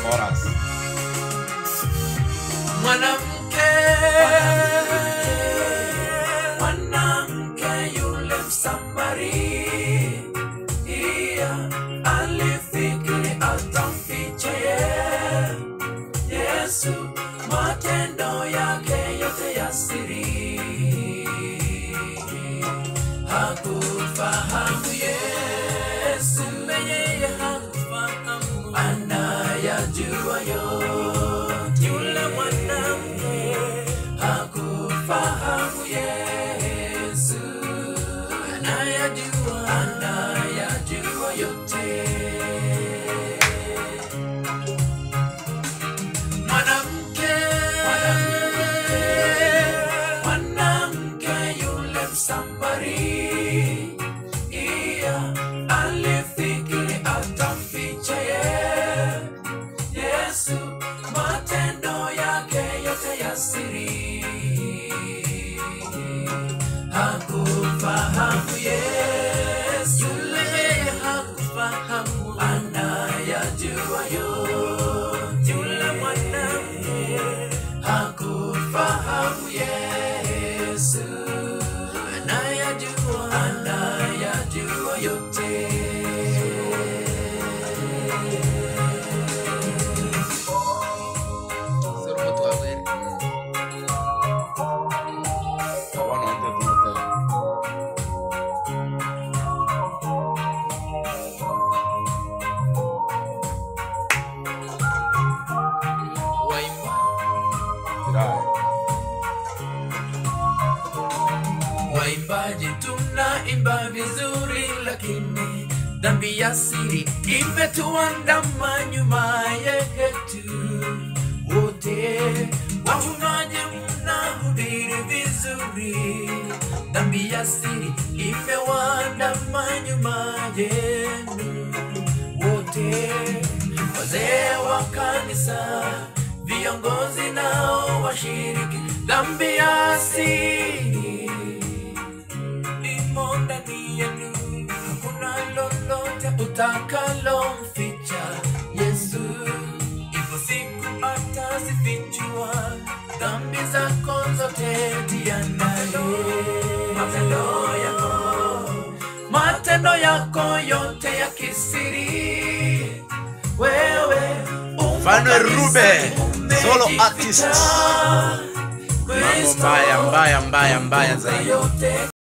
Chorus. mwanamke mwanamke yule msamaria alifikiri atamficha ye yesu matendo yake yote ya siri hakufahamu yesu yeye hakufahamu anayajua yote yule mwanamke hakufahamu yesu anayajua anayajua yote mwanamke mwanamke yule msamaria alifikiri atamficha ye yesu matendo yake yote ya siri hakufahamu yesu yule yeye hakufahamu anayajua yote yule mwanamke hakufahamu yesu anayajua anayajua yote Soromo twawere. Abana wanje tunataka. Waimba. Kirai. waimbaji tunaimba vizuri lakini dhambi ya siri imetuandama nyuma yetu wote wachungaji mnahubiri vizuri dhambi ya siri imewaandama nyuma yenu wote wazee wa kanisa viongozi nao washiriki dhambi ya asili imo ndani yenu hakuna lolote utakalomficha yesu ipo siku atazifichua dhambi zako zote tianaye matendo yako matendo yako yote ya kisiri wewe umo Mfano Rube, kanisani, solo umejificha. artist. Mambo mbaya mbaya mbaya mbaya zaidi. yote